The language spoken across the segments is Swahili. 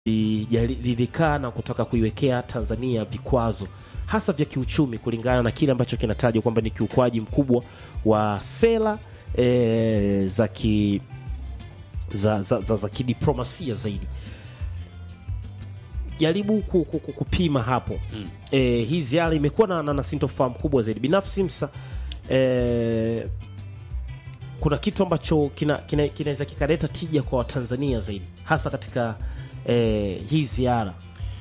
lilikaa na kutaka kuiwekea Tanzania vikwazo hasa vya kiuchumi kulingana na kile ambacho kinatajwa kwamba ni kiukwaji mkubwa wa sera e, za ki za, za, za, za kidiplomasia zaidi jaribu ku, ku, ku, kupima hapo mm. E, hii ziara imekuwa na, na, na sintofahamu kubwa zaidi binafsi msa e, kuna kitu ambacho kinaweza kina, kina kikaleta tija kwa Watanzania zaidi hasa katika e, hii ziara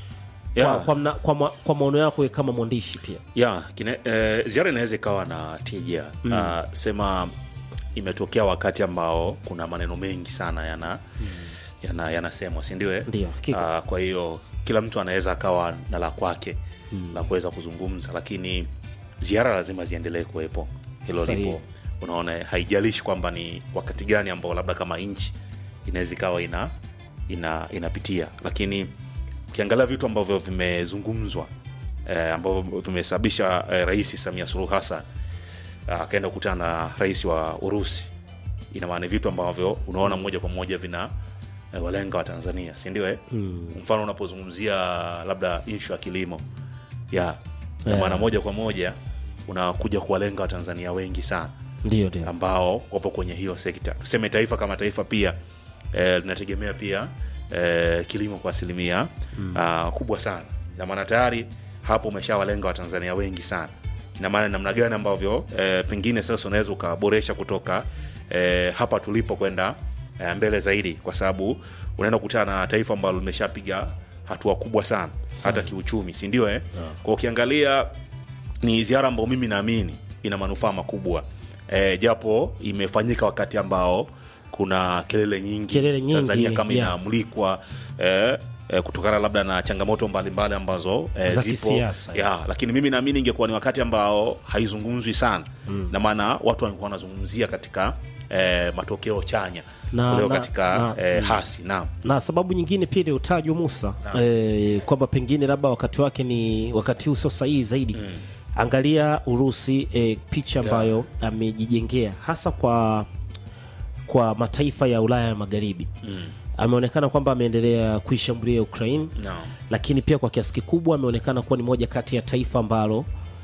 Yeah. kwa, kwa, mna- kwa, ma- kwa maono yako kama mwandishi pia ya kine, eh, ziara inaweza ikawa na tija mm. uh, sema imetokea wakati ambao kuna maneno mengi sana yana mm. yana yanasemwa sindio eh? Ndio, hakika. uh, kwa hiyo kila mtu anaweza akawa na la kwake mm. la kuweza kuzungumza lakini ziara lazima ziendelee kuwepo hilo Sahihi. lipo unaona haijalishi kwamba ni wakati gani ambao labda kama nchi inaweza ikawa ina, ina inapitia lakini ukiangalia vitu ambavyo vimezungumzwa eh, ambavyo vimesababisha eh, rais samia suluhu hassan ah, akaenda kukutana na rais wa urusi ina maana ni vitu ambavyo unaona moja kwa moja vina eh, walenga wa tanzania sindio eh? mm. mfano unapozungumzia labda ishu ya kilimo ya ina maana moja kwa moja unakuja kuwalenga watanzania wengi sana ndio ndio ambao wapo kwenye hiyo sekta tuseme taifa kama taifa pia eh, linategemea pia eh, kilimo kwa asilimia mm. uh, kubwa sana ina maana tayari hapo umeshawalenga watanzania wengi sana ina maana ni namna gani ambavyo eh, pengine sasa unaweza ukaboresha kutoka eh, hapa tulipo kwenda eh, mbele zaidi kwa sababu unaenda kukutana na taifa ambalo limeshapiga hatua kubwa sana hata kiuchumi sindio eh? kwa ukiangalia ni ziara ambayo mimi naamini ina manufaa makubwa e, japo imefanyika wakati ambao kuna kelele nyingi, Kelele nyingi, tanzania kama yeah. inaamulikwa e, e, kutokana labda na changamoto mbalimbali ambazo e, Za zipo kisiasa, ya, lakini mimi naamini ingekuwa ni wakati ambao haizungumzwi sana mm. na maana watu walikuwa wanazungumzia katika e, matokeo chanya Na- kuliko na- katika na- e, hasi naam na sababu nyingine pia iliyotajwa Musa eh, kwamba pengine labda wakati wake ni wakati huu sio sahihi zaidi mm. Angalia Urusi eh, picha ambayo amejijengea hasa kwa kwa mataifa ya Ulaya ya Magharibi mm. Ameonekana kwamba ameendelea kuishambulia Ukraine Naam. lakini pia kwa kiasi kikubwa ameonekana kuwa ni moja kati ya taifa ambalo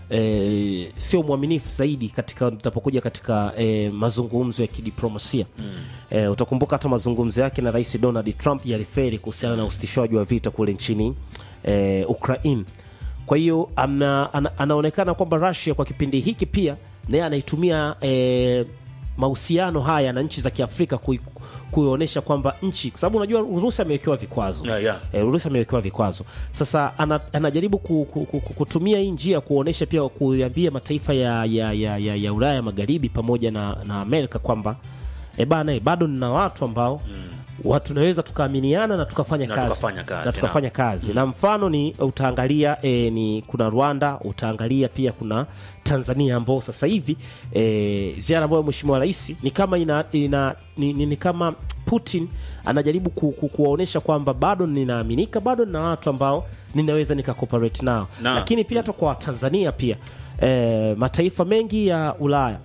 e, sio mwaminifu zaidi katika utapokuja katika e, mazungumzo ya kidiplomasia mm. e, utakumbuka hata mazungumzo yake na rais Donald Trump yaliferi kuhusiana na usitishwaji wa vita kule nchini e, Ukraine. Kwa hiyo ana, ana, anaonekana kwamba Russia kwa kipindi hiki pia naye anaitumia e, mahusiano haya na nchi za Kiafrika kui- kuionyesha kwamba nchi, kwa sababu unajua Urusi amewekewa vikwazo Yeah, yeah. Eh, Urusi amewekewa vikwazo sasa, ana, anajaribu ku, ku, ku, ku- kutumia hii njia kuonyesha pia kuambia mataifa ya, ya, ya, ya, ya Ulaya magharibi pamoja na, na Amerika kwamba e bana e, bado nina watu ambao watu tunaweza tukaaminiana na tukafanya Na kazi tukafanya kazi, na tukafanya kazi na mfano ni utaangalia e, ni kuna Rwanda utaangalia pia kuna Tanzania ambao sasa hivi e, ziara ambayo mheshimiwa rais ni kama ina, ina ni, ni, ni kama Putin anajaribu ku, ku, kuwaonyesha kwamba bado ninaaminika bado nina watu ambao ninaweza nikacooperate nao Na- lakini pia hata kwa Tanzania pia e, mataifa mengi ya Ulaya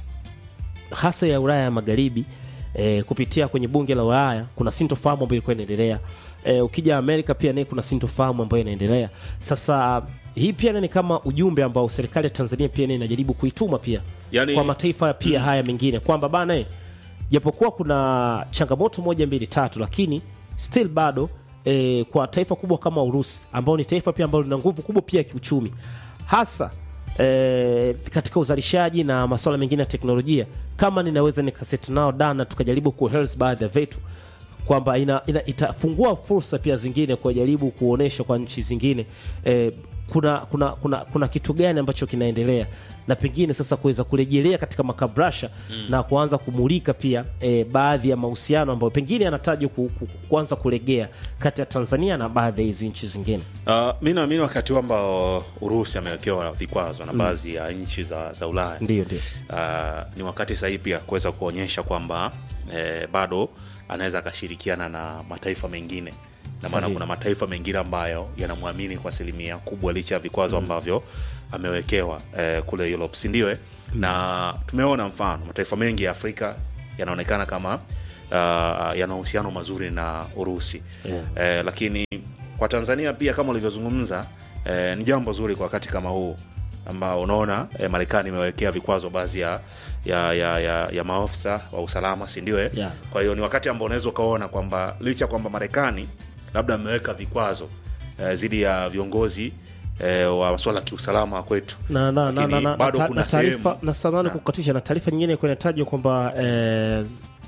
hasa ya Ulaya ya Magharibi e, kupitia kwenye bunge la Ulaya kuna sintofahamu ambayo ilikuwa inaendelea. E, ukija Amerika pia naye kuna sintofahamu ambayo inaendelea. Sasa hii pia ni kama ujumbe ambao serikali ya Tanzania pia nayo inajaribu kuituma pia Yani- kwa mataifa pia haya mengine kwamba bana eh, japokuwa kuna changamoto moja mbili tatu, lakini still bado e, kwa taifa kubwa kama Urusi ambao ni taifa pia ambalo lina nguvu kubwa pia ya kiuchumi hasa e, katika uzalishaji na masuala mengine ya teknolojia, kama ninaweza nikaseti nao dana tukajaribu kuhels baadhi ya vitu kwamba ina, ina, itafungua fursa pia zingine kujaribu kuonesha kwa nchi zingine eh, kuna, kuna, kuna, kuna kitu gani ambacho kinaendelea na pengine sasa kuweza kurejelea katika makabrasha mm. na kuanza kumulika pia eh, baadhi ya mahusiano ambayo pengine yanatajwa ku, ku, kuanza kulegea kati ya Tanzania na baadhi ya hizi nchi zingine. Uh, mi naamini wakati huu ambao Urusi amewekewa vikwazo na baadhi ya nchi za, za Ulaya Ndio, ndio. uh, ni wakati sahihi pia kuweza kuonyesha kwamba eh, bado anaweza akashirikiana na mataifa mengine na maana Sahihi. kuna mataifa mengine ambayo yanamwamini kwa asilimia kubwa licha ya vikwazo ambavyo amewekewa eh, kule Europe, si ndio? eh? Na tumeona mfano mataifa mengi ya Afrika yanaonekana kama uh, yana uhusiano mazuri na Urusi Yeah. eh, lakini kwa Tanzania pia kama ulivyozungumza eh, ni jambo zuri kwa wakati kama huu ambao unaona eh, Marekani imewekea vikwazo baadhi ya, ya, ya, ya, ya maofisa wa usalama si ndio? eh? Yeah. Kwa hiyo ni wakati ambao unaweza ukaona kwamba licha kwamba Marekani labda ameweka vikwazo eh, dhidi ya viongozi eh, wa masuala ya kiusalama kwetu, na na na Lakini na na bado na kuna na taarifa sehemu- na samani Na. kukatisha na taarifa nyingine ilikuwa inatajwa kwamba eh,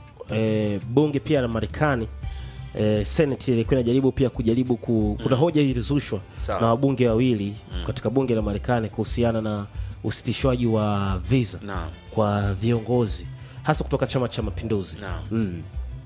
eh, bunge pia la Marekani eh, Senate ilikuwa inajaribu pia kujaribu ku, kuna hoja ilizushwa Sawa. na wabunge wawili katika bunge la Marekani kuhusiana na usitishwaji wa visa Naam. kwa viongozi hasa kutoka Chama cha Mapinduzi. Naam. Mm.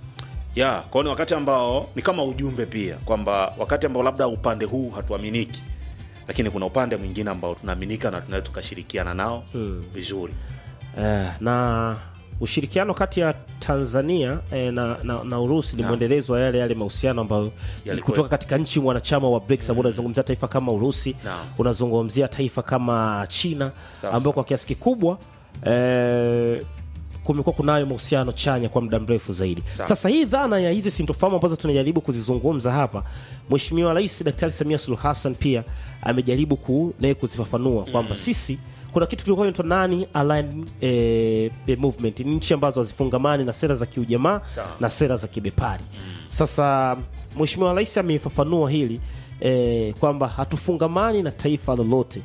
ya kwao ni wakati ambao ni kama ujumbe pia kwamba wakati ambao labda upande huu hatuaminiki lakini kuna upande mwingine ambao tunaaminika na tunaweza tukashirikiana nao vizuri Eh, na ushirikiano kati ya Tanzania eh, na, na, na Urusi ni mwendelezo wa yale yale mahusiano ambayo Yalikuwa- kutoka katika nchi mwanachama wa BRICS ambao unazungumzia taifa kama Urusi, Naam. unazungumzia taifa kama China Sawa, ambao kwa kiasi kikubwa eh, kumekuwa kunayo mahusiano chanya kwa muda mrefu zaidi. Sawa. Sasa hii dhana ya hizi sintofahamu ambazo tunajaribu kuzizungumza hapa, Mheshimiwa Rais Daktari Samia Suluhu Hassan pia amejaribu ku, naye kuzifafanua kwamba sisi kuna kitu kilikuwa inaitwa nani aligned eh, eh, movement ni nchi ambazo hazifungamani na sera za kiujamaa Sawa. na sera za kibepari. Sasa Mheshimiwa Rais amefafanua hili eh, kwamba hatufungamani na taifa lolote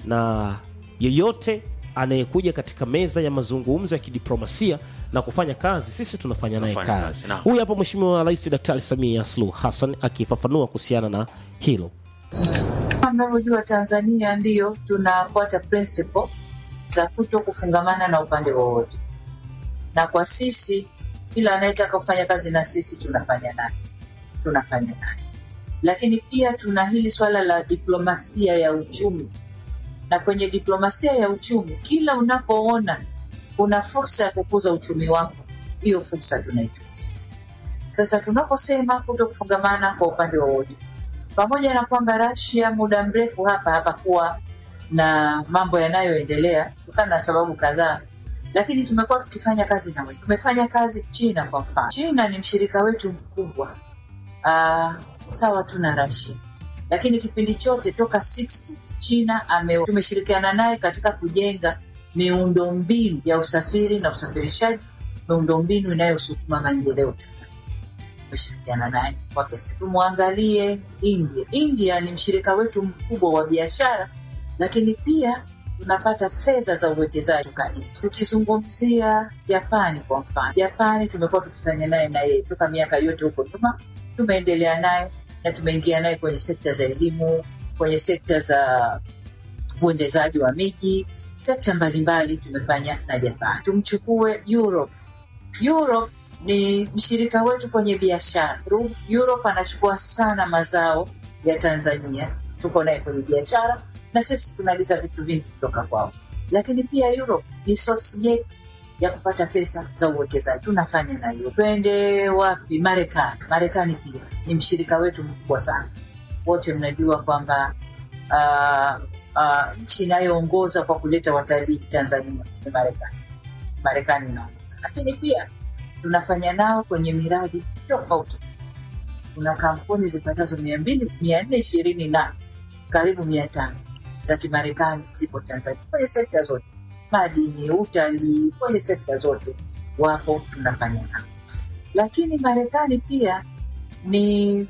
na yeyote anayekuja katika meza ya mazungumzo ya kidiplomasia na kufanya kazi, sisi tunafanya naye Tunafanya kazi. kazi, naam. Huyu hapa Mheshimiwa Rais Daktari Samia Suluhu Hassan akifafanua kuhusiana na hilo. Kama mnavyojua Tanzania ndiyo tunafuata principle za kuto kufungamana na upande wowote, na kwa sisi, kila anayetaka kufanya kazi na sisi tunafanya naye, tunafanya naye. Lakini pia tuna hili swala la diplomasia ya uchumi, na kwenye diplomasia ya uchumi, kila unapoona kuna fursa ya kukuza uchumi wako, hiyo fursa tunaitumia. Sasa tunaposema kuto kufungamana kwa upande wowote pamoja na kwamba Russia muda mrefu hapa hapakuwa na mambo yanayoendelea kutokana na sababu kadhaa, lakini tumekuwa tukifanya kazi na wengi. Tumefanya kazi China kwa mfano. China ni mshirika wetu mkubwa uh, sawa tu na Russia, lakini kipindi chote toka 60s China ame, tumeshirikiana naye katika kujenga miundombinu ya usafiri na usafirishaji, miundombinu inayosukuma maendeleo Tanzania tumeshirikiana naye kwa kiasi. Tumwangalie India. India ni mshirika wetu mkubwa wa biashara, lakini pia tunapata fedha za uwekezaji kutoka India. Tukizungumzia Japani kwa mfano, Japani tumekuwa tukifanya naye naye toka miaka yote huko nyuma, tumeendelea naye na tumeingia naye kwenye sekta za elimu, kwenye sekta za uendezaji wa miji, sekta mbalimbali tumefanya na Japani. Tumchukue Europe. Europe ni mshirika wetu kwenye biashara. Ru- Europe anachukua sana mazao ya Tanzania, tuko naye kwenye biashara na sisi tunaagiza vitu vingi kutoka kwao, lakini pia Europe ni source yetu ya kupata pesa za uwekezaji, tunafanya na hiyo. Twende wapi? Marekani. Marekani pia ni mshirika wetu mkubwa sana. Wote mnajua kwamba uh, uh, nchi inayoongoza kwa kuleta watalii Tanzania ni Marekani. Marekani inaongoza, lakini pia tunafanya nao kwenye miradi tofauti. Kuna kampuni zipatazo mia mbili mia nne ishirini na karibu mia tano za Kimarekani zipo Tanzania kwenye sekta zote, madini, utalii, kwenye sekta zote wapo, tunafanya nao. Lakini Marekani pia ni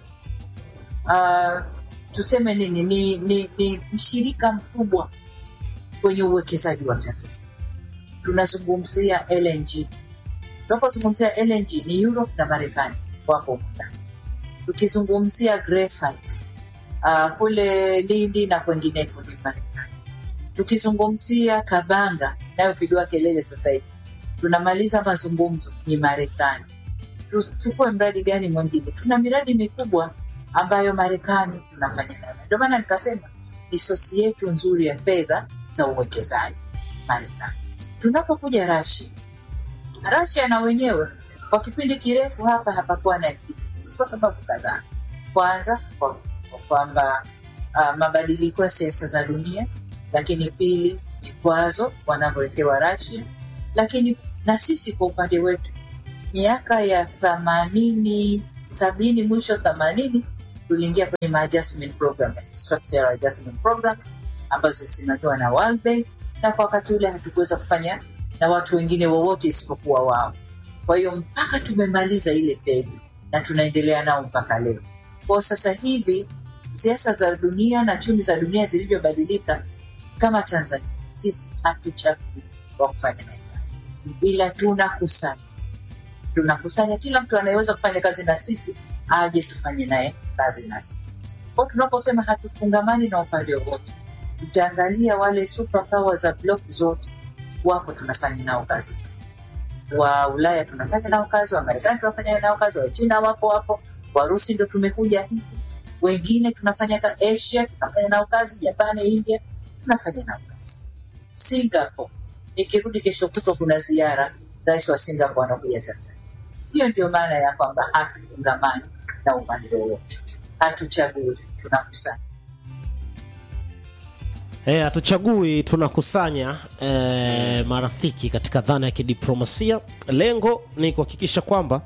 uh, tuseme nini, ni, ni, ni mshirika mkubwa kwenye uwekezaji wa Tanzania. Tunazungumzia LNG tunapozungumzia LNG ni Europe na Marekani wapo huko ndani. Tukizungumzia graphite uh, kule Lindi na kwengineko ni Marekani. Tukizungumzia Kabanga inayopigiwa kelele sasa hivi, tunamaliza mazungumzo ni Marekani. Tuchukue mradi gani mwingine? Tuna miradi mikubwa ambayo Marekani tunafanya nayo, ndio maana nikasema ni sosi yetu nzuri ya fedha za uwekezaji Marekani. Tunapokuja Russia Russia na wenyewe kwa kipindi kirefu hapa hapakuwa na activities kwa sababu kadhaa. Kwanza kwa kwa kwamba uh, mabadiliko ya siasa za dunia, lakini pili vikwazo wanavyowekewa Russia, lakini na sisi kwa upande wetu miaka ya themanini sabini mwisho themanini tuliingia kwenye ma adjustment program, structural adjustment programs ambazo zisimamiwa na World Bank, na kwa wakati ule hatukuweza kufanya na watu wengine wowote isipokuwa wao. Kwa hiyo mpaka tumemaliza ile phase na tunaendelea nao mpaka leo. Kwa sasa hivi siasa za dunia na chumi za dunia zilivyobadilika, kama Tanzania sisi hatuchagui wa kufanya naye kazi, ila tunakusanya tunakusanya kila mtu anayeweza kufanya kazi na sisi aje tufanye naye kazi na sisi. Kwa tunaposema hatufungamani na upande wowote, mtaangalia wale superpower za block zote wapo, tunafanya nao kazi. Wa Ulaya tunafanya nao kazi, wa Marekani tunafanya nao kazi, wa China wapo hapo, Warusi ndo tumekuja hivi, wengine tunafanya ka Asia tunafanya nao kazi, Japani, India tunafanya nao kazi. Singapore, nikirudi kesho kutwa kuna ziara, rais wa Singapore anakuja Tanzania. Hiyo ndio maana ya kwamba hatufungamani na upande wowote, hatuchagui, tunakusanya. Eh, hatuchagui tunakusanya eh, marafiki katika dhana ya kidiplomasia. Lengo ni kuhakikisha kwamba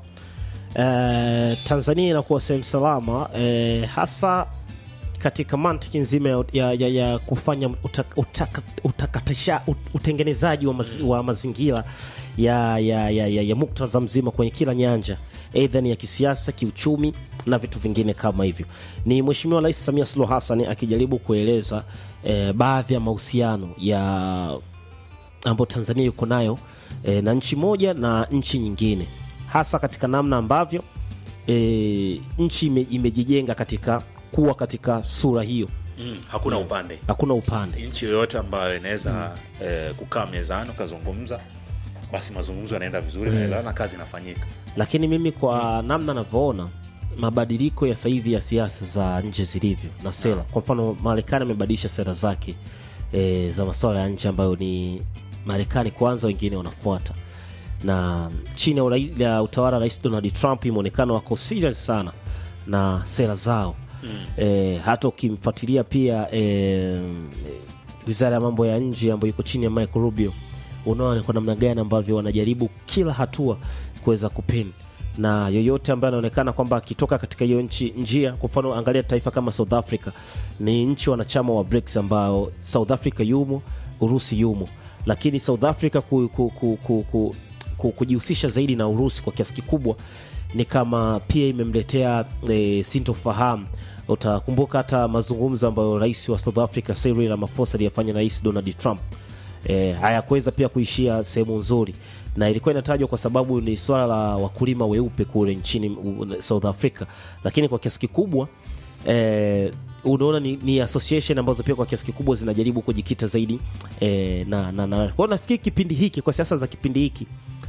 eh, Tanzania inakuwa sehemu salama eh, hasa katika mantiki nzima ya, ya, ya, ya kufanya utaka, utaka, utakatisha, ut- utengenezaji wa, maz, wa mazingira ya, ya, ya, ya, ya muktadha mzima kwenye kila nyanja, aidha ni ya kisiasa, kiuchumi na vitu vingine kama hivyo. Ni Mheshimiwa Rais Samia Suluhu Hassan akijaribu kueleza eh, baadhi ya mahusiano ya ambayo Tanzania yuko nayo e, na nchi moja na nchi nyingine, hasa katika namna ambavyo e, nchi ime, imejijenga katika kuwa katika sura hiyo, mm, hakuna upande hakuna upande. nchi yoyote ambayo inaweza eh, kukaa mezani ukazungumza basi mazungumzo yanaenda vizuri mm. na kazi inafanyika Lakini mimi kwa namna navyoona mabadiliko ya sasa hivi ya siasa za nje zilivyo na sera, kwa mfano Marekani amebadilisha sera zake e, za masuala ya nje ambayo ni Marekani kwanza, wengine wanafuata na chini ya urai- ya utawala wa rais Donald Trump imeonekana wako serious sana na sera zao mm. E, hata ukimfuatilia pia e, wizara ya mambo ya nje ambayo iko chini ya Michael Rubio, unaona ni kwa namna gani ambavyo wanajaribu kila hatua kuweza kupin na yoyote ambaye anaonekana kwamba akitoka katika hiyo nchi njia. Kwa mfano, angalia taifa kama South Africa, ni nchi wanachama wa BRICS ambao South Africa yumo, Urusi yumo, lakini South Africa ku, ku, ku, ku, ku, ku, kujihusisha zaidi na Urusi kwa kiasi kikubwa ni kama pia imemletea e, sintofahamu. Utakumbuka hata mazungumzo ambayo rais wa South Africa Cyril Ramaphosa aliyafanya na rais Donald Trump e, hayakuweza pia kuishia sehemu nzuri, na ilikuwa inatajwa kwa sababu ni swala la wakulima weupe kule nchini u- South Africa, lakini kwa kiasi kikubwa e, unaona ni, ni association ambazo pia kwa kiasi kikubwa zinajaribu kujikita zaidi e, na, na, na. Kwa hiyo nafikiri kipindi hiki kwa siasa za kipindi hiki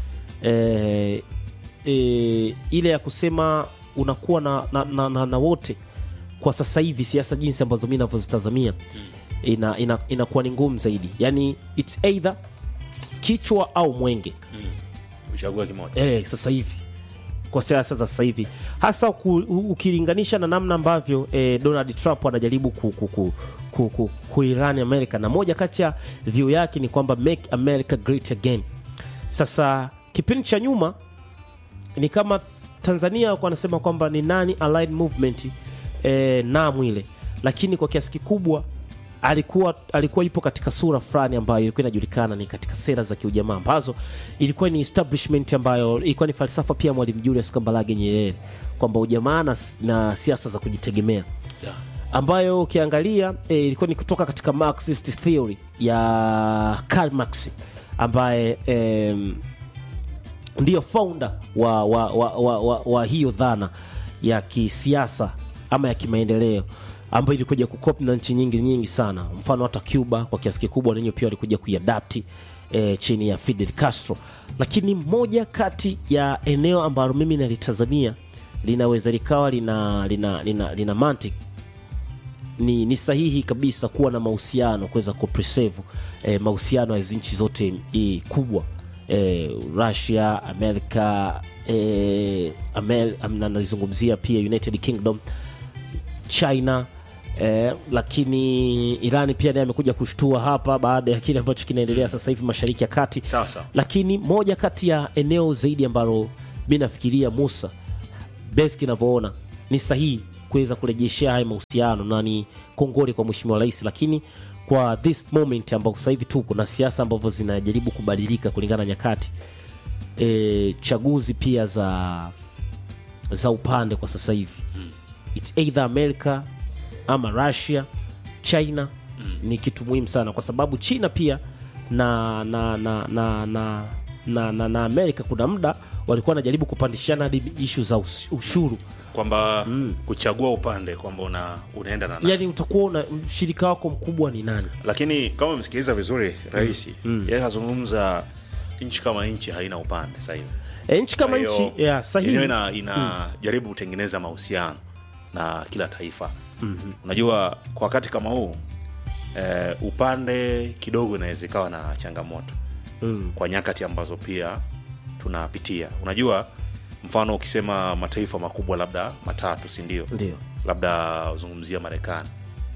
e, e, ile ya kusema unakuwa na, na, na, na, na wote kwa sasa hivi siasa jinsi ambazo mi navyozitazamia ina, ina, inakuwa ni ngumu zaidi yani its either kichwa au mwenge uchague kimoja eh, sasa hivi kwa siasa za sasa hivi hasa uku, u- ukilinganisha na namna ambavyo eh, Donald Trump anajaribu ku, ku, ku, ku, ku, kuirani America, na moja kati ya view yake ni kwamba make America great again. Sasa kipindi cha nyuma ni kama Tanzania walikuwa wanasema kwamba ni nani allied movement eh, namu ile, lakini kwa kiasi kikubwa alikuwa alikuwa ipo katika sura fulani ambayo ilikuwa inajulikana ni katika sera za kiujamaa ambazo ilikuwa ni establishment ambayo ilikuwa ni falsafa pia Mwalimu Julius Kambarage Nyerere kwamba ujamaa na, na siasa za kujitegemea yeah. ambayo ukiangalia e, ilikuwa ni kutoka katika Marxist theory ya Karl Marx ambaye em, ndiyo founder wa, wa, wa, wa, wa, wa hiyo dhana ya kisiasa ama ya kimaendeleo ambayo ilikuja kukopi na nchi nyingi nyingi sana mfano hata cuba kwa kiasi kikubwa nenyewe pia walikuja kuiadapti e, chini ya fidel castro lakini moja kati ya eneo ambalo mimi nalitazamia linaweza likawa lina, lina, lina, lina mantiki ni, ni sahihi kabisa kuwa na mahusiano kuweza kupreserve eh, mahusiano ya hizi nchi zote eh, kubwa eh, Russia, Amerika eh, Amer, am- na nazungumzia pia United Kingdom, China eh, lakini Irani pia naye amekuja kushtua hapa baada ya kile ambacho kinaendelea sasa hivi Mashariki ya Kati Sawa sawa. lakini moja kati ya eneo zaidi ambalo mi nafikiria Musa best inavyoona ni sahihi kuweza kurejeshea haya mahusiano na ni kongole kwa mheshimiwa rais, lakini kwa this moment ambao sasa hivi tuko na siasa ambavyo zinajaribu kubadilika kulingana na nyakati e, chaguzi pia za za upande kwa sasa hivi it's either America ama Russia China ni kitu muhimu sana kwa sababu China pia na na na na na na, na, na Amerika kuna muda walikuwa wanajaribu kupandishana hadi ishu za us- ushuru kwamba kuchagua upande kwamba una, unaenda na nani. yani utakuwa una mshirika wako mkubwa ni nani lakini kama umemsikiliza vizuri rais yeye kazungumza nchi kama nchi haina upande sasa hivi e, nchi kama Kwa hiyo, nchi yeah, sahihi yenyewe ina, inajaribu kutengeneza mahusiano na kila taifa mm-hmm. unajua kwa wakati kama huu eh, upande kidogo inaweza ikawa na changamoto mm. kwa nyakati ambazo pia tunapitia unajua mfano ukisema mataifa makubwa labda matatu si ndio ndio labda uzungumzia marekani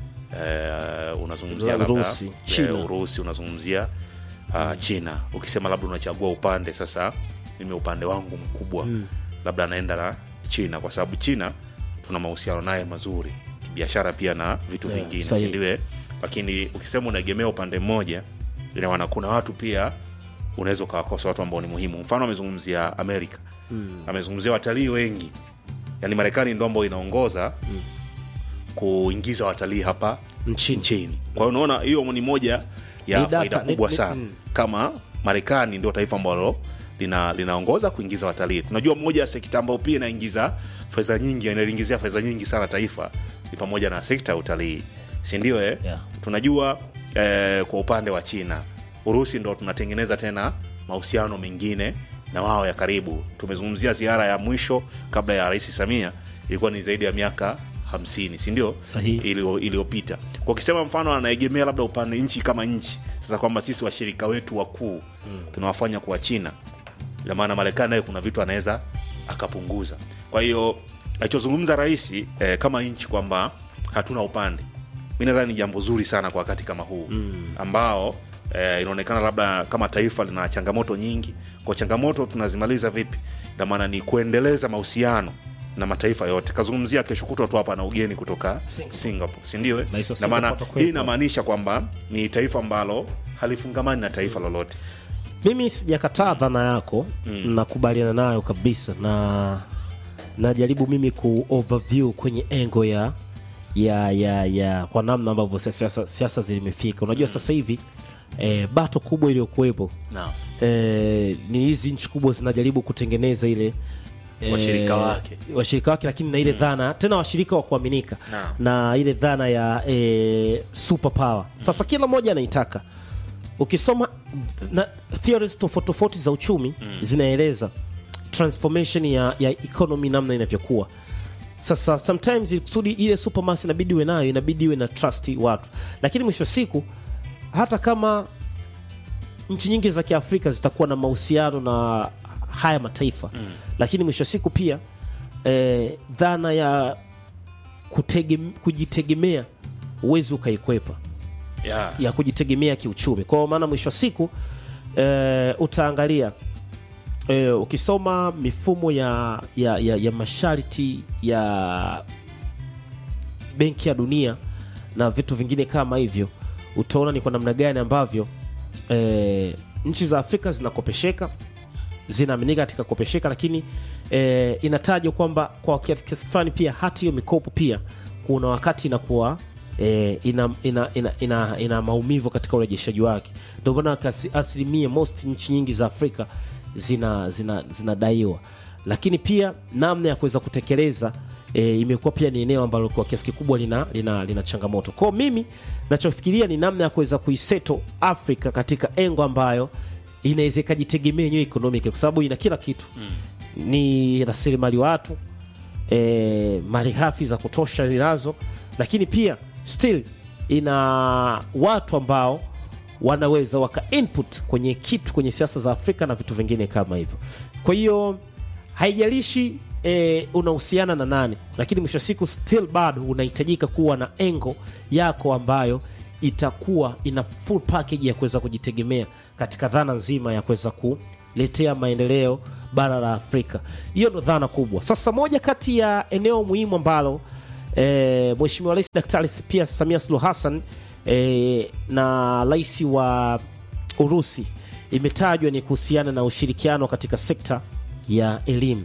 eh, unazungumzia labda Urusi, eh, China. urusi unazungumzia uh, china ukisema labda unachagua upande sasa mimi upande wangu mkubwa mm. labda anaenda na china kwa sababu china tuna mahusiano naye mazuri kibiashara pia na vitu Yeah, vingine sahihi. sindiwe lakini ukisema unaegemea upande mmoja inawana kuna watu pia unaweza ukawakosa watu ambao ni muhimu mfano amezungumzia amerika mm. amezungumzia watalii wengi yaani marekani ndo ambao inaongoza mm. kuingiza watalii hapa nchini nchini kwa hiyo unaona hiyo ni moja ya Ni data, faida ni- kubwa ni- sana mm. kama marekani ndio taifa ambalo lina linaongoza kuingiza watalii tunajua moja ya sekta ambayo pia inaingiza fedha nyingi inaliingizia fedha nyingi sana taifa ni pamoja na sekta ya utalii sindio eh? Yeah. tunajua eh, kwa upande wa china urusi ndo tunatengeneza tena mahusiano mengine na wao ya karibu tumezungumzia ziara ya mwisho kabla ya rais samia ilikuwa ni zaidi ya miaka hamsini sindio Sahihi. ilio- iliyopita kwa ukisema mfano anaegemea labda upande nchi kama nchi sasa kwamba sisi washirika wetu wakuu mm. tunawafanya kuwa china ina maana marekani naye kuna vitu anaweza akapunguza kwa hiyo alichozungumza rais eh, kama nchi kwamba hatuna upande mi nadhani ni jambo zuri sana kwa wakati kama huu mm. ambao eh, inaonekana labda kama taifa lina changamoto nyingi kwa changamoto tunazimaliza vipi ina maana ni kuendeleza mahusiano na mataifa yote kazungumzia kesho kutwa tu hapa na ugeni kutoka singapore, singapore sindio eh? Na hizo na maana Singapore watakuwepo. hii inamaanisha kwamba ni taifa ambalo halifungamani na taifa lolote mimi sijakataa dhana yako mm. nakubaliana nayo kabisa na najaribu mimi ku overview kwenye engo ya ya ya ya kwa namna ambavyo siasa siasa zimefika unajua sasa hivi eh, bato kubwa iliyokuwepo Naam. eh, ni hizi nchi kubwa zinajaribu kutengeneza ile eh, Washirika wake. washirika wake lakini na ile dhana tena washirika wa kuaminika Naam. na ile dhana ya eh, super power sasa kila mmoja anaitaka ukisoma na theories tofauti tofauti za uchumi zinaeleza transformation ya, ya economy namna inavyokuwa sasa sometimes ili kusudi ile supermass inabidi iwe nayo inabidi iwe na trust watu lakini mwisho wa siku hata kama nchi nyingi za kiafrika zitakuwa na mahusiano na haya mataifa mm. lakini mwisho wa siku pia eh, dhana ya kutegem, kujitegemea uwezi ukaikwepa yeah. ya kujitegemea kiuchumi kwa maana mwisho wa siku eh, utaangalia eh, ukisoma mifumo ya, ya, ya, ya masharti ya benki ya dunia na vitu vingine kama hivyo utaona ni kwa namna gani ambavyo eh, nchi za afrika zinakopesheka zinaaminika katika kopesheka lakini eh, inatajwa kwamba kwa kiasi fulani pia hata hiyo mikopo pia kuna wakati inakuwa eh, ina, ina, ina, ina, ina maumivu katika urejeshaji wake ndio maana kasi- asilimia most nchi nyingi za afrika zinadaiwa zina, zinadaiwa lakini pia namna ya kuweza kutekeleza e, imekuwa pia ni eneo ambalo kwa kiasi kikubwa lina, lina, lina changamoto kwao mimi nachofikiria ni namna ya kuweza kuiseto afrika katika engo ambayo inaweza ikajitegemea yenyewe economic kwa sababu ina kila kitu mm. ni rasilimali watu e, mali ghafi za kutosha zinazo lakini pia still ina watu ambao wanaweza waka input kwenye kitu kwenye siasa za afrika na vitu vingine kama hivyo kwa hiyo haijalishi e, unahusiana na nani lakini mwisho wa siku still bado unahitajika kuwa na engo yako ambayo itakuwa ina full package ya kuweza kujitegemea katika dhana nzima ya kuweza kuletea maendeleo bara la Afrika. Hiyo ndo dhana kubwa. Sasa moja kati ya eneo muhimu ambalo e, Mheshimiwa Rais Daktari pia Samia Suluhu Hassan e, na rais wa Urusi imetajwa ni kuhusiana na ushirikiano katika sekta ya elimu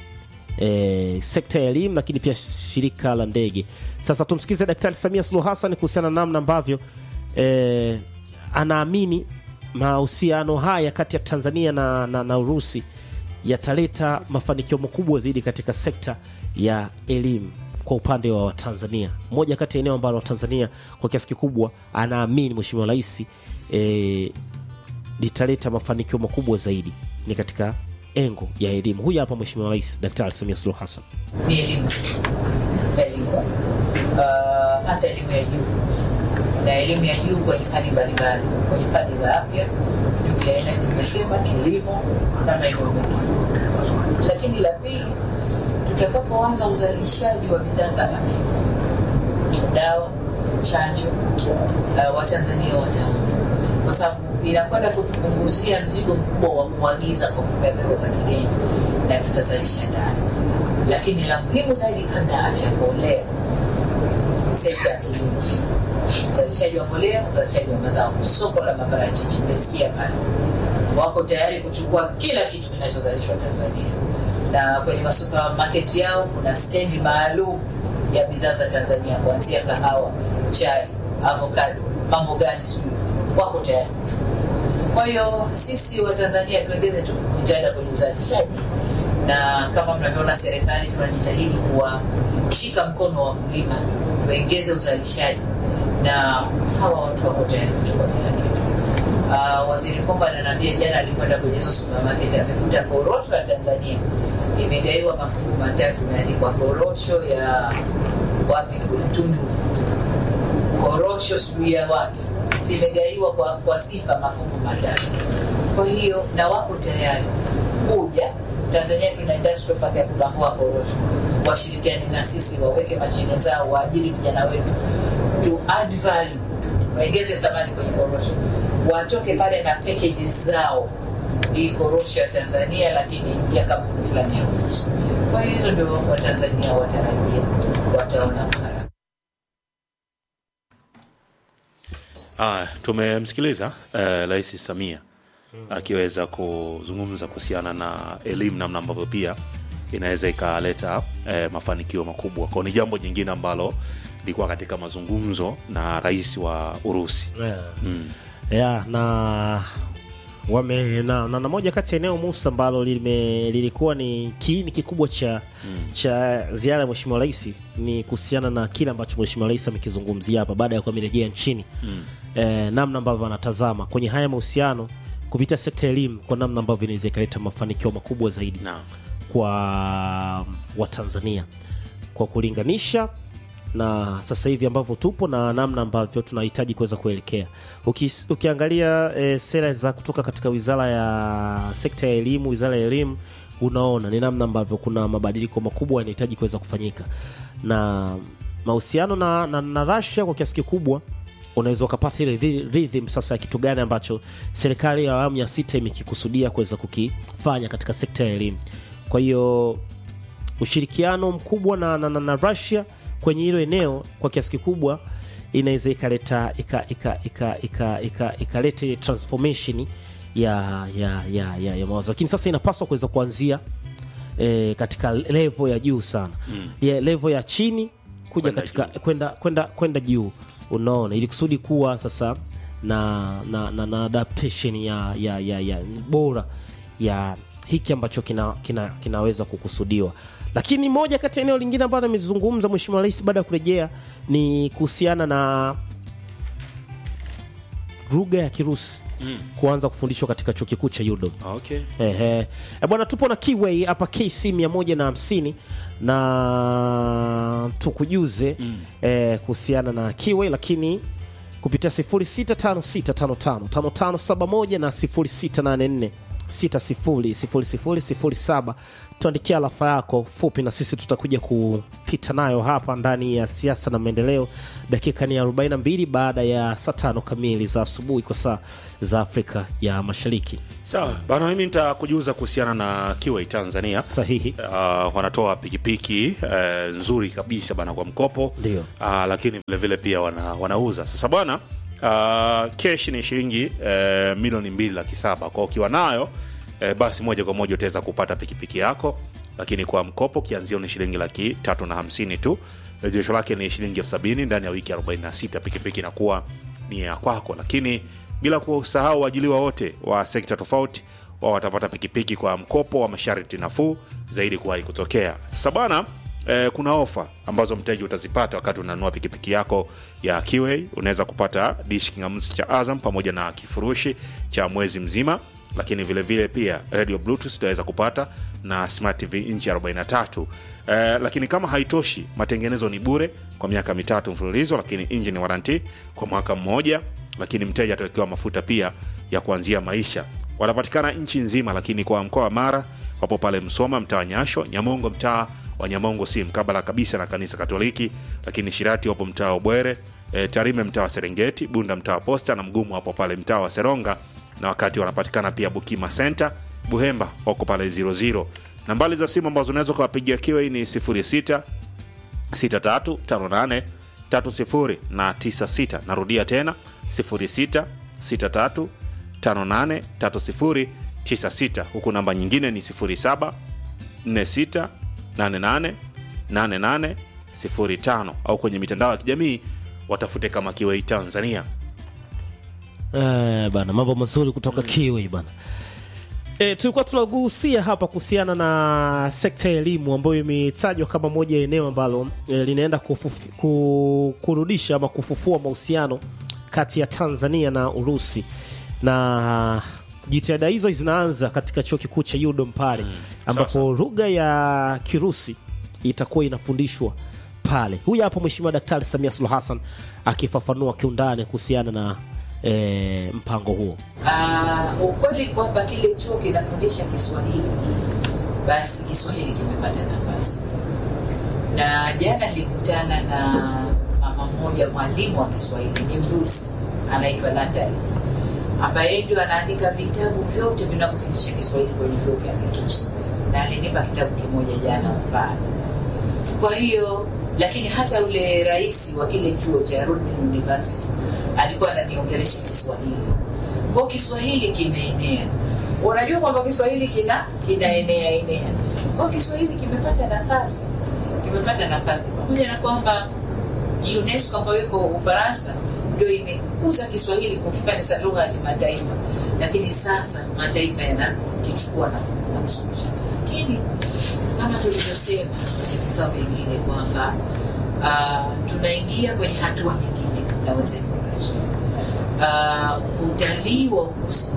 e, sekta ya elimu lakini pia shirika la ndege. Sasa tumsikize Daktari Samia Suluhu Hassan kuhusiana na namna ambavyo e, anaamini mahusiano haya kati ya Tanzania na, na, na Urusi yataleta mafanikio makubwa zaidi katika sekta ya elimu kwa upande wa Watanzania. Moja kati ya eneo ambalo Watanzania kwa kiasi kikubwa anaamini Mheshimiwa Rais e, litaleta mafanikio makubwa zaidi ni katika engo ya elimu. Huyu hapa Mheshimiwa Rais Daktari Samia Suluhu Hassan. ni elimu elimu uh, hasa elimu ya juu na elimu ya juu kwenye fani mbalimbali kwenye fani za afya nuclear energy nimesema kilimo na maeneo mengine lakini la pili tutakapoanza uzalishaji wa bidhaa za afya dawa chanjo uh, watanzania wataona kwa sababu inakwenda kutupunguzia mzigo mkubwa wa kuagiza kwa kutumia fedha za kigeni na tutazalisha ndani lakini la muhimu zaidi kabla ya afya mbolea sekta ya kilimo uzalishaji wa mbolea uzalishaji wa mazao soko la maparachichi nimesikia pale wako tayari kuchukua kila kitu kinachozalishwa tanzania na kwenye masupermarket yao kuna stendi maalum ya bidhaa za tanzania kuanzia kahawa chai avocado mambo gani sijui wako tayari kuchukua kwa hiyo sisi watanzania tuongeze tu jitihada kwenye uzalishaji na kama mnavyoona serikali tunajitahidi kuwashika mkono wa wakulima tuongeze uzalishaji na hawa watu wako tayari kuchukua kila kitu uh, waziri komba ananiambia jana alikwenda kwenye hizo supermarket amekuta korosho ya tanzania imegaiwa mafungu matatu imeandikwa korosho ya wapi kule tunduru korosho sijui ya wapi zimegaiwa kwa, kwa sifa mafungu matatu kwa hiyo na wako tayari kuja tanzania tuna industrial park ya kubambua korosho washirikiani na sisi waweke mashine zao waajiri vijana wetu to add value waongeze thamani kwenye korosho watoke pale na packages zao hii korosho ya tanzania lakini ya kampuni fulani ya urusi kwa hiyo hizo ndio watanzania watarajia wataona mara Ah, tumemsikiliza eh, Rais Samia akiweza kuzungumza kuhusiana na elimu, namna ambavyo pia inaweza ikaleta eh, mafanikio makubwa kwao. Ni jambo jingine ambalo lilikuwa katika mazungumzo na rais wa Urusi. yeah. Mm. yeah, na wame na, na, na moja kati ya eneo musa ambalo lime, lilikuwa ni kiini kikubwa cha mm. cha ziara ya mheshimiwa rais ni kuhusiana na kile ambacho mheshimiwa rais amekizungumzia hapa baada ya kuwa amerejea nchini mm. eh, namna ambavyo anatazama kwenye haya mahusiano kupitia sekta ya elimu kwa namna ambavyo inaweza ikaleta mafanikio makubwa zaidi Naam. kwa watanzania kwa kulinganisha na sasa hivi ambavyo tupo na namna ambavyo tunahitaji kuweza kuelekea Uki, ukiangalia e, sera za kutoka katika wizara ya sekta ya elimu wizara ya elimu unaona ni namna ambavyo kuna mabadiliko makubwa yanahitaji kuweza kufanyika na mahusiano na, na, na Russia kwa kiasi kikubwa unaweza ukapata ile rhy- rhythm sasa ya kitu gani ambacho serikali ya awamu ya sita imekikusudia kuweza kukifanya katika sekta ya elimu kwa hiyo ushirikiano mkubwa na, na, na, na Russia kwenye hilo eneo kwa kiasi kikubwa inaweza ikaleta ikaleta ika, ika, ika, ika, ikaleta ile transformation ya ya ya, ya, ya mawazo lakini sasa inapaswa kuweza kuanzia e, katika level ya juu sana mm. ya level ya chini kuja Kwenda katika juu. kwenda kwenda kwenda juu unaona ili kusudi kuwa sasa na na, na, na adaptation ya, ya, ya, ya bora ya hiki ambacho kina, kina, kinaweza kukusudiwa lakini moja kati ya eneo lingine ambalo amezungumza mheshimiwa rais baada ya kurejea ni kuhusiana na lugha ya kirusi mm. kuanza kufundishwa katika chuo kikuu cha UDOM Okay. Ehe. E bwana, tupo na Kiway hapa KC 150 na tukujuze mm. eh, kuhusiana na Kiway, lakini kupitia 0656555571 na 600007 tuandikia alafa yako fupi na sisi tutakuja kupita nayo hapa ndani ya siasa na maendeleo dakika ni 42 baada ya saa tano kamili za asubuhi kwa saa za afrika ya mashariki sawa bana mimi nitakujuza kuhusiana na kiwai tanzania sahihi uh, wanatoa pikipiki uh, nzuri kabisa bana kwa mkopo Ndio. uh, lakini vile vile pia wana, wanauza sasa bwana uh, kesh ni shilingi uh, milioni mbili laki saba kwa ukiwa nayo uh, basi moja kwa moja utaweza kupata pikipiki yako lakini kwa mkopo kianzio ni shilingi laki tatu na hamsini tu rejesho lake ni shilingi elfu sabini ndani ya wiki 46 pikipiki inakuwa ni ya kwako lakini bila kusahau waajiliwa wote wa sekta tofauti wao watapata pikipiki kwa mkopo wa masharti nafuu zaidi kuwahi kutokea sasa bana eh, kuna ofa ambazo mteja utazipata wakati unanunua pikipiki yako ya Kiway. Unaweza kupata dish kingamuzi cha Azam pamoja na kifurushi cha mwezi mzima, lakini vile vile pia radio bluetooth utaweza kupata na smart tv inchi 43 eh, lakini kama haitoshi, matengenezo ni bure kwa miaka mitatu mfululizo, lakini engine warranty kwa mwaka mmoja, lakini mteja atawekewa mafuta pia ya kuanzia maisha. Wanapatikana nchi nzima, lakini kwa mkoa wa Mara wapo pale Msoma, mtaa wa Nyasho, Nyamongo, mtaa wa Nyamongo si mkabala kabisa na kanisa Katoliki, lakini Shirati wapo mtaa wa Bwere, e, Tarime mtaa wa Serengeti, Bunda mtaa wa Posta na Mgumu wapo pale mtaa wa Seronga, na wakati wanapatikana pia Bukima Center, Buhemba wako pale 00. Nambari za simu ambazo unaweza kuwapigia Kiwai ni 06 6358 30 na 96. Narudia tena 06 63 58 30 96, huku namba nyingine ni 07 46 88 88 05 au kwenye mitandao ya kijamii watafute kama Kiwei Tanzania. Eh, bana mambo mazuri kutoka Kiwi bana. E, tulikuwa tunagusia hapa kuhusiana na sekta ya elimu ambayo imetajwa kama moja ya eneo ambalo e, linaenda kufufu, ku, kurudisha ama kufufua mahusiano kati ya Tanzania na Urusi na jitihada hizo zinaanza katika chuo kikuu cha UDOM pale ambapo lugha ya Kirusi itakuwa inafundishwa pale. Huyu hapo Mheshimiwa Daktari Samia Suluhu Hassan akifafanua kiundani kuhusiana na e, mpango huo. Ah, ukweli kwamba kile chuo kinafundisha Kiswahili, basi Kiswahili kimepata nafasi. Na jana nilikutana na mama mmoja, mwalimu wa Kiswahili, ni Mrusi, anaitwa Natali, ambaye ndio anaandika vitabu vyote vinavyofundisha Kiswahili kwenye vyuo vya Kirusi, na alinipa kitabu kimoja jana mfano. Kwa hiyo lakini hata yule rais wa kile chuo cha Rhodes University alikuwa ananiongelesha Kiswahili. Kwa hiyo Kiswahili kimeenea. Unajua kwamba Kiswahili kina kinaenea enea. Kwa hiyo Kiswahili kimepata nafasi, kimepata nafasi pamoja na kwamba UNESCO ambayo iko Ufaransa ndio imekuza Kiswahili kukifanya sa lugha ya kimataifa, lakini sasa mataifa yanakichukua na, na kusomesha. Lakini kama tulivyosema kwenye vikao vingine kwamba uh, tunaingia kwenye hatua nyingine na wenzetu wa Russia. Uh, utalii wa Urusi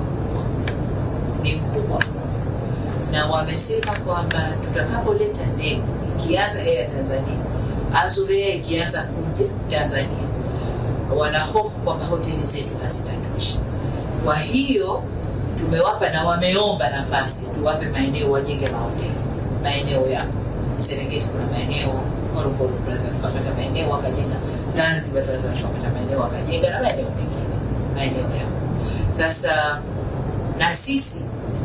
ni mkubwa mno, na wamesema kwamba tutakapoleta ndege ikianza Air Tanzania, Azur Air ikianza kuja Tanzania, wanahofu kwamba hoteli zetu hazitatosha. Kwa hiyo tumewapa na wameomba nafasi, tuwape maeneo wajenge mahoteli maeneo yapo. Serengeti kuna maeneo, Morogoro tunaweza tukapata maeneo wakajenga, Zanzibar tunaweza tukapata maeneo wakajenga, na maeneo mengine, maeneo yapo. Sasa na sisi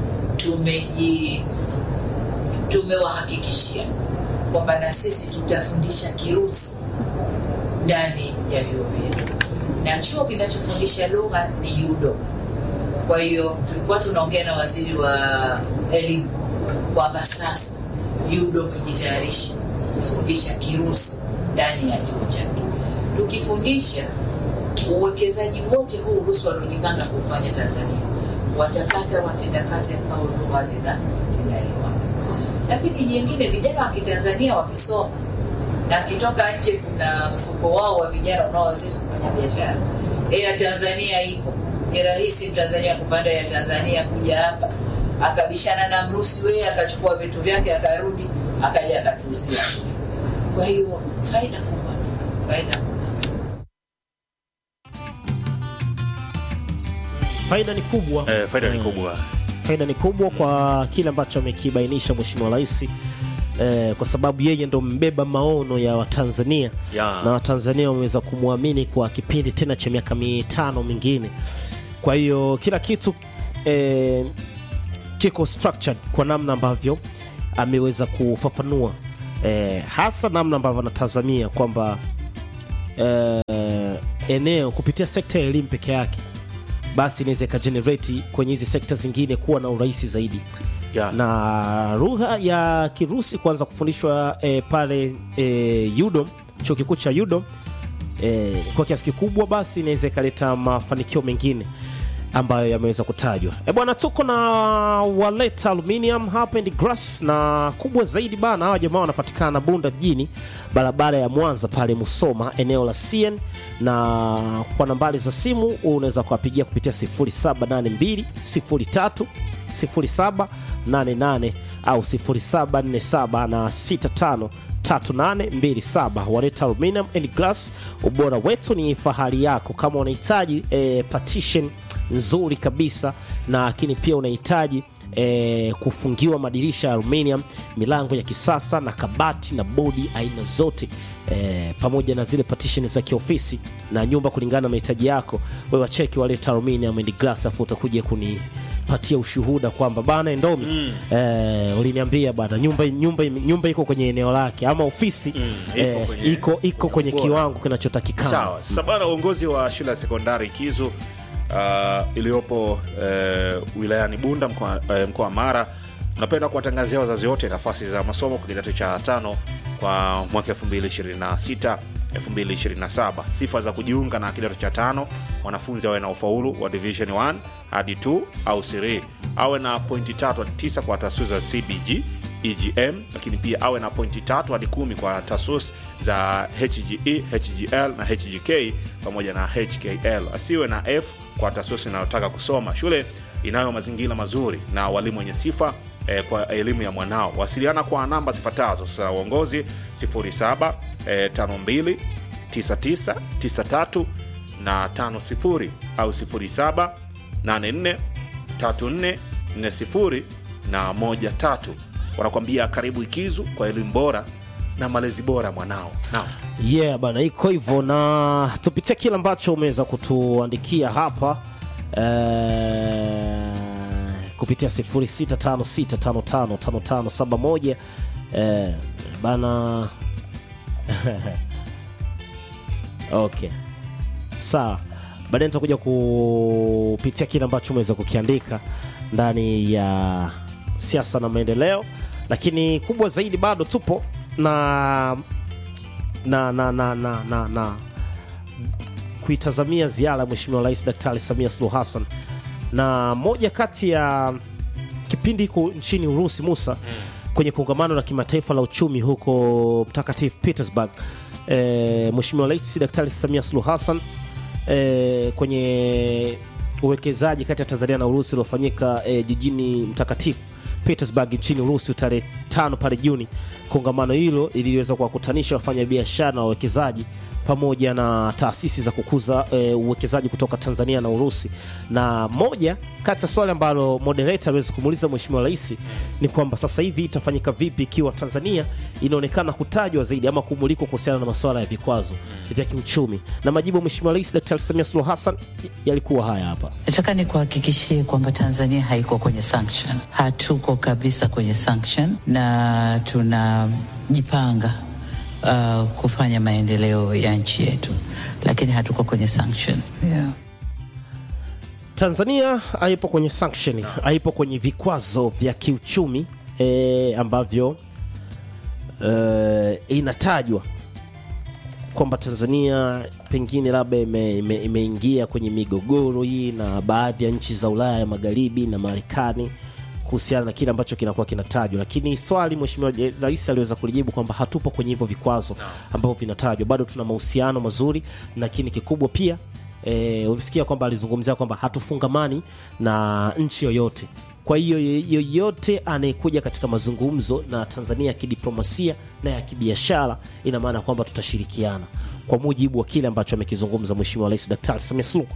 tumeji tumewahakikishia kwamba na sisi tutafundisha Kirusi ndani ya vyuo vyetu, na chuo kinachofundisha lugha ni UDOM. Kwa hiyo tulikuwa tunaongea na waziri wa elimu kwamba sasa UDOM ijitayarishe kufundisha Kirusi ndani ya chuo chake. Tukifundisha uwekezaji wote huu Urusi waliojipanga kufanya Tanzania watapata watendakazi ambao lugha zina zinaelewana. Lakini jingine, vijana wa Kitanzania wakisoma na akitoka nje, kuna mfuko wao wa vijana unaowezesha kufanya biashara. Air Tanzania ipo, ni rahisi Mtanzania kupanda ya Tanzania kuja hapa akabishana na Mrusi weye akachukua vitu vyake akarudi akaja akatuuzia. Kwa hiyo faida kubwa, faida kubwa. Faida ni kubwa Eh, faida ni kubwa faida ni kubwa kwa kile ambacho amekibainisha mheshimiwa rais eh, kwa sababu yeye ndo mbeba maono ya watanzania Ya. na watanzania wameweza kumwamini kwa kipindi tena cha miaka mitano mingine kwa hiyo kila kitu eh, kiko structured kwa namna ambavyo ameweza kufafanua eh, hasa namna ambavyo anatazamia kwamba eh, eneo kupitia sekta ya elimu peke yake basi inaweza ikajenerate kwenye hizi sekta zingine kuwa na urahisi zaidi Ya. na lugha ya kirusi kuanza kufundishwa eh, pale eh, udom chuo kikuu cha udom eh, kwa kiasi kikubwa basi inaweza ikaleta mafanikio mengine ambayo yameweza kutajwa e bwana tuko na waleta aluminium hapa and grass na kubwa zaidi bana hawa jamaa wanapatikana bunda mjini barabara ya mwanza pale musoma eneo la cn na kwa nambari za simu unaweza kuwapigia kupitia 0782 03 0788 au 0747 na 65 3827 waleta aluminium and glass ubora wetu ni fahari yako kama unahitaji eh, partition nzuri kabisa na lakini pia unahitaji eh, kufungiwa madirisha ya aluminium milango ya kisasa na kabati na bodi aina zote eh, pamoja na zile partition za kiofisi na nyumba kulingana na mahitaji yako wewe wacheki waleta aluminium and glass afu utakuja kuni patia ushuhuda kwamba bana Endomi mm. eh, uliniambia bana nyumba, nyumba, nyumba iko kwenye eneo lake ama ofisi Mm, ipo eh, kwenye- iko, iko kwenye ubora. kiwango kinachotakikana sawa sasa bana uongozi wa shule ya sekondari kizu uh, iliyopo uh, wilayani bunda mkoa uh, mkoa wa mara unapenda kuwatangazia wazazi wote nafasi za masomo kwa kidato cha tano kwa mwaka 226 227 sifa za kujiunga na kidato cha tano mwanafunzi awe na ufaulu wa division 1 hadi 2 au 3 awe na pointi tatu hadi 9 kwa taasisi za cbg egm lakini pia awe na pointi tatu hadi kumi kwa tasus za hge hgl na hgk pamoja na hkl asiwe na f kwa tasus inayotaka kusoma shule inayo mazingira mazuri na walimu wenye sifa eh, kwa elimu ya mwanao wasiliana kwa namba zifuatazo sasa uongozi 07 eh, 52 99 93 na 50 au 07 84 34 40 na 13 wanakwambia karibu ikizu kwa elimu bora na malezi bora mwanao naam yeah bana iko hivyo na tupitie kile ambacho umeweza kutuandikia hapa eh, kupitia 0656555571 eh, bana okay sawa baadaye nitakuja kupitia kile ambacho umeweza kukiandika ndani ya siasa na maendeleo lakini kubwa zaidi bado tupo na na na na na, na, na kuitazamia ziara ya mheshimiwa rais daktari samia suluhu hassan na moja kati ya kipindi iko nchini urusi musa kwenye kongamano la kimataifa la uchumi huko mtakatifu petersburg e, mheshimiwa rais daktari samia suluhu hassan e, kwenye uwekezaji kati ya tanzania na urusi uliofanyika e, jijini mtakatifu petersburg nchini urusi tarehe tano pale juni kongamano hilo liliweza kuwakutanisha wafanyabiashara na wawekezaji pamoja na taasisi za kukuza e, uwekezaji kutoka tanzania na urusi na moja kati ya swali ambalo moderator aliweza kumuuliza mheshimiwa rais ni kwamba sasa hivi itafanyika vipi ikiwa tanzania inaonekana kutajwa zaidi ama kumulikwa kuhusiana na masuala ya vikwazo vya kiuchumi na majibu ya mheshimiwa rais daktari samia suluhu hassan yalikuwa haya hapa Nataka nikuhakikishie kwamba Tanzania haiko kwenye sanction, hatuko kabisa kwenye sanction, na tunajipanga uh, kufanya maendeleo ya nchi yetu, lakini hatuko kwenye sanction yeah. tanzania haipo kwenye sanction haipo kwenye vikwazo vya kiuchumi e, ambavyo e, inatajwa kwamba tanzania pengine labda imeingia ime, imeingia kwenye migogoro hii na baadhi ya nchi za ulaya ya magharibi na marekani kuhusiana na kile ambacho kinakuwa kinatajwa lakini swali mheshimiwa rais aliweza kulijibu kwamba hatupo kwenye hivyo vikwazo ambavyo vinatajwa bado tuna mahusiano mazuri lakini kikubwa pia e, umesikia kwamba alizungumzia kwamba hatufungamani na nchi yoyote kwa hiyo yoyote anayekuja katika mazungumzo na tanzania ya kidiplomasia na ya kibiashara ina maana kwamba tutashirikiana kwa mujibu wa kile ambacho amekizungumza mheshimiwa rais daktari samia suluhu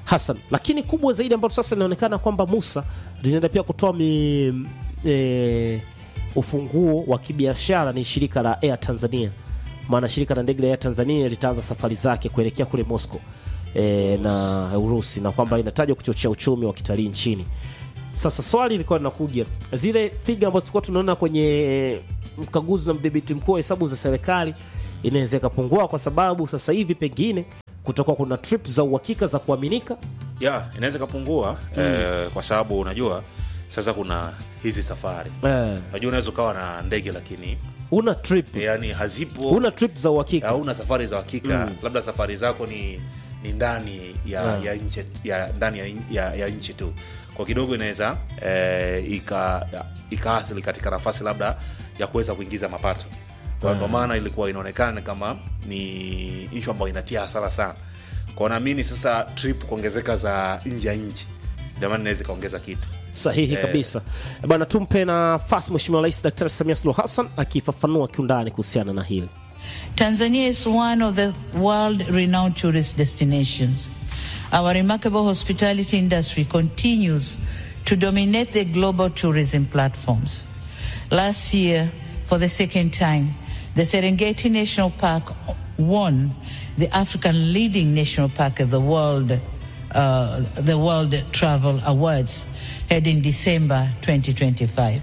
Hassan. Lakini kubwa zaidi ambalo sasa inaonekana kwamba Musa linaenda pia kutoa mi, e, ufunguo wa kibiashara ni shirika la Air Tanzania, maana shirika la ndege la Air Tanzania litaanza safari zake kuelekea kule Moscow e, na Urusi na kwamba inatajwa kuchochea uchumi wa kitalii nchini. Sasa swali lilikuwa linakuja, zile figa ambazo tulikuwa tunaona kwenye mkaguzi na mdhibiti mkuu wa hesabu za serikali inaweza ikapungua, kwa sababu sasa hivi pengine kutakuwa kuna trip za uhakika za kuaminika. ya inaweza ikapungua eh, kwa sababu unajua sasa kuna hizi safari Eh, unajua unaweza ukawa na ndege lakini una trip yani hazipo una trip za uhakika hauna safari za hakika labda safari zako ni ni ndani ya, Yeah. ya nchi ya ndani ya, ya, ya nchi tu kwa kidogo inaweza eh, ika ikaathiri katika nafasi labda ya kuweza kuingiza mapato kwa ndo maana ilikuwa inaonekana kama ni nchi ambayo inatia hasara sana kwa naamini sasa trip kuongezeka za nje ya nchi ndio maana inaweza ikaongeza kitu sahihi kabisa bwana. Tumpe nafasi Mheshimiwa Rais Daktari Samia Suluhu Hassan akifafanua kiundani kuhusiana na hili. Tanzania is one of the world renowned tourist destinations. Our remarkable hospitality industry continues to dominate the global tourism platforms. Last year, for the second time, the Serengeti National Park won the African leading national park of the world, uh, the World Travel Awards, held in December 2025.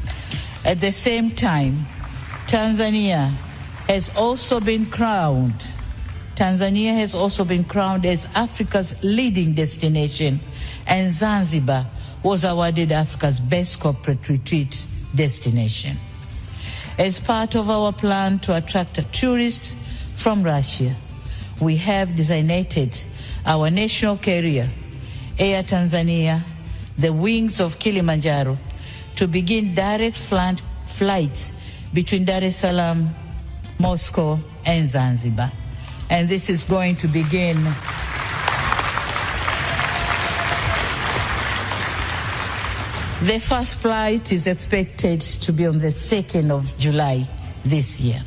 At the same time, Tanzania has also been crowned. Tanzania has also been crowned as Africa's leading destination, and Zanzibar was awarded Africa's best corporate retreat destination. As part of our plan to attract tourists from Russia, we have designated our national carrier, Air Tanzania, the wings of Kilimanjaro, to begin direct flight, flights between Dar es Salaam, Moscow, and Zanzibar. And this is going to begin The first flight is expected to be on the 2nd of July this year.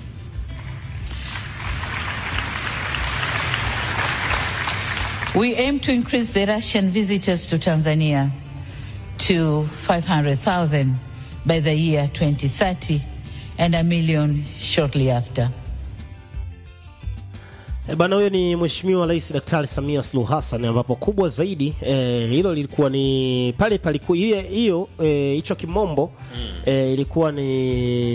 We aim to increase the Russian visitors to Tanzania to 500,000 by the year 2030 and a million shortly after. E bana, huyo ni Mheshimiwa Rais Daktari Samia Suluhu Hassan, ambapo kubwa zaidi eh, hilo lilikuwa ni pale palikuwa ile hiyo eh, hicho kimombo eh, ilikuwa ni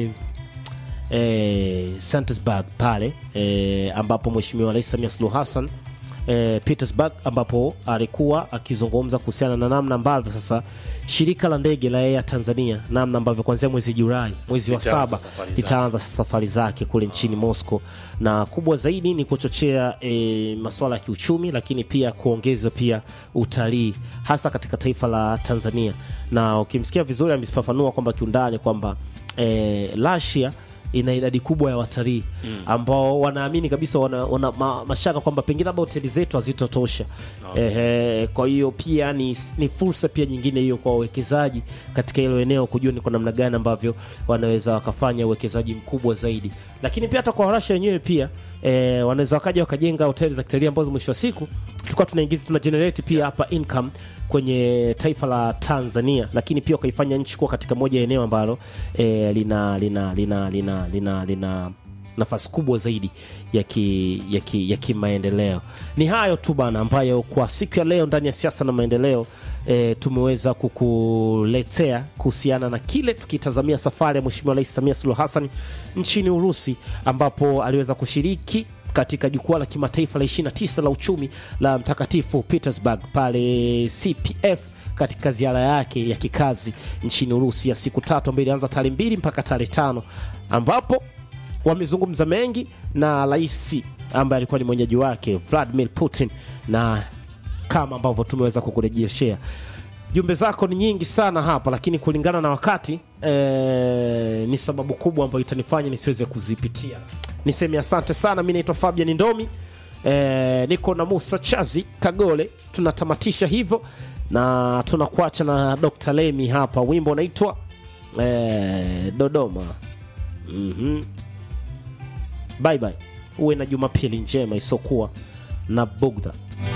eh, Santisburg pale eh, ambapo Mheshimiwa Rais Samia Suluhu Hassan eh, Petersburg ambapo alikuwa akizungumza kuhusiana na namna ambavyo sasa shirika la ndege la Air Tanzania namna ambavyo kuanzia mwezi Julai mwezi wa Litaanza saba safari zake. itaanza safari zake kule nchini Moscow, na kubwa zaidi ni kuchochea e, masuala ya kiuchumi, lakini pia kuongeza pia utalii hasa katika taifa la Tanzania. Na ukimsikia vizuri, amefafanua kwamba kiundani kwamba e, Russia ina idadi kubwa ya watalii ambao wanaamini kabisa wana, wana ma, mashaka kwamba pengine labda hoteli zetu hazitotosha. Ehe, kwa hiyo pia ni, ni fursa pia nyingine hiyo kwa wawekezaji katika hilo eneo kujua ni kwa namna gani ambavyo wanaweza wakafanya uwekezaji mkubwa zaidi, lakini pia hata kwa Russia wenyewe pia e, wanaweza wakaja wakajenga hoteli za kitalii ambazo mwisho wa siku tulikuwa tunaingiza tuna generate pia hapa income kwenye taifa la Tanzania, lakini pia wakaifanya nchi kuwa katika moja ya eneo ambalo e, lina lina lina lina lina, lina nafasi kubwa zaidi ya ki, ya ki, ya kimaendeleo. Ni hayo tu bana, ambayo kwa siku ya leo ndani ya siasa na maendeleo e, tumeweza kukuletea kuhusiana na kile tukitazamia safari ya Mheshimiwa Rais Samia Suluhu Hassan nchini Urusi ambapo aliweza kushiriki katika jukwaa la kimataifa la 29 la uchumi la Mtakatifu Petersburg pale CPF katika ziara yake ya kikazi nchini Urusi ya siku tatu ambayo ilianza tarehe mbili mpaka tarehe tano ambapo wamezungumza mengi na rais ambaye alikuwa ni mwenyeji wake Vladimir Putin, na kama ambavyo tumeweza kukurejeshea jumbe zako ni nyingi sana hapa, lakini kulingana na wakati eh, ni sababu kubwa ambayo itanifanya nisiweze kuzipitia. Niseme asante sana. Mi naitwa Fabian Ndomi eh, niko na Musa Chazi Kagole. Tunatamatisha hivyo na tunakuacha na Dr. Lemi hapa, wimbo unaitwa eh, Dodoma. Mhm. Bye bye, uwe na Jumapili njema isokuwa na bugdha.